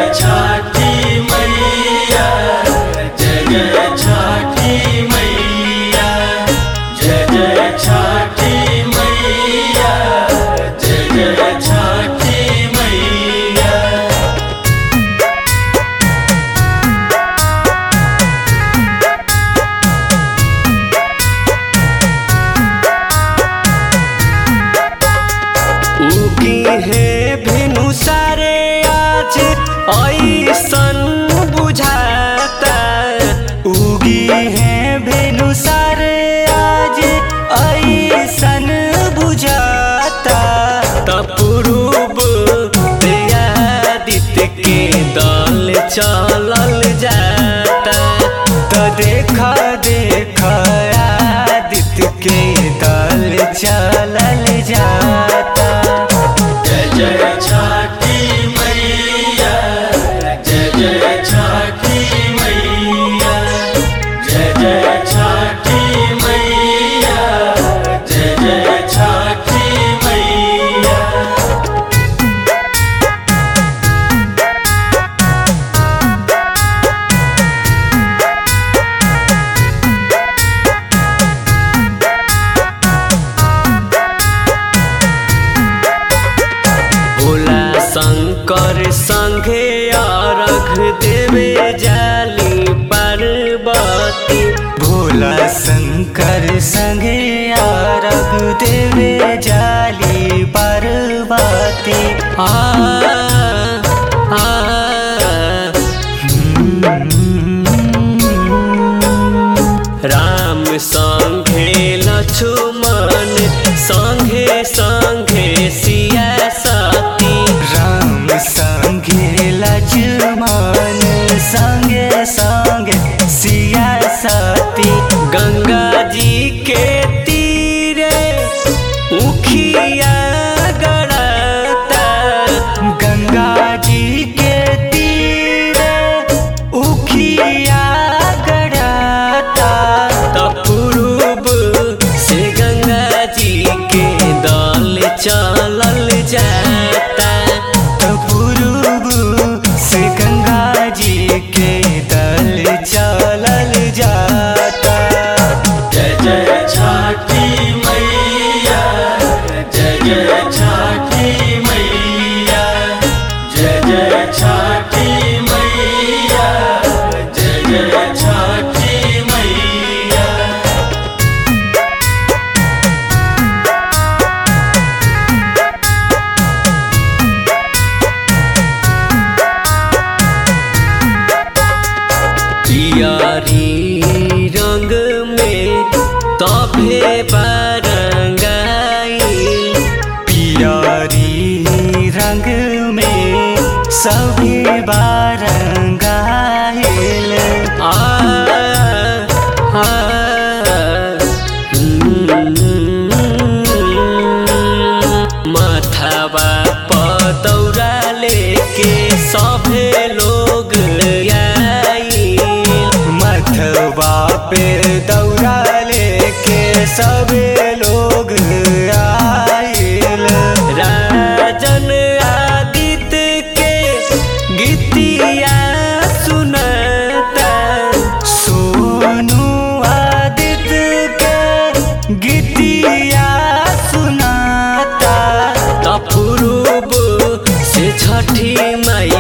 जय छठी मैया जय जय छठी मैया जय जय छठी मैया जय जय छठी मैया उगी है भिनु सारे आज ऐसन बुझाता उगी है भिनु सारे आज ऐसन बुझाता तपुरूब दित के दल चलल जाता तो देखा देखा आदित्य के दल चलल जाता जय जय छठी मैया जय जय छठी मैया जय जय छठी मैया जय जय छठी मैया भोला शंकर संघे अर्घ देवे जाली पार्वती भोला शंकर संघे अर्घ देवे जाली पार्वती आ आ राम संघे लक्ष्मण संघे संघे सिया सती राम संघे लक्ष्मण संगे संगे सिया सती गंगा जी के तीरे उखिया गड़ता गंगा जी के तीरे उखिया गड़ता तपुरूब से गंगा जी के दल चलल जाता तपुरूब से गंगा जी के दल चलल जाता जय जय छठी मैया जय जय छठी मैया जय जय छठी मैया जय जय छठी मैया पियारी रंग में तभे बरंगाई पियारी रंग में सभी बारंगाइल आ आ माथावा पदौरा लेके सभे लोग आई मथवा पे दौरा लेके सभे लोग आइल राजन आदित्य के गीतिया सुनता सोनू आदित्य के गीतिया सुनाता तपुरूब से छठी माई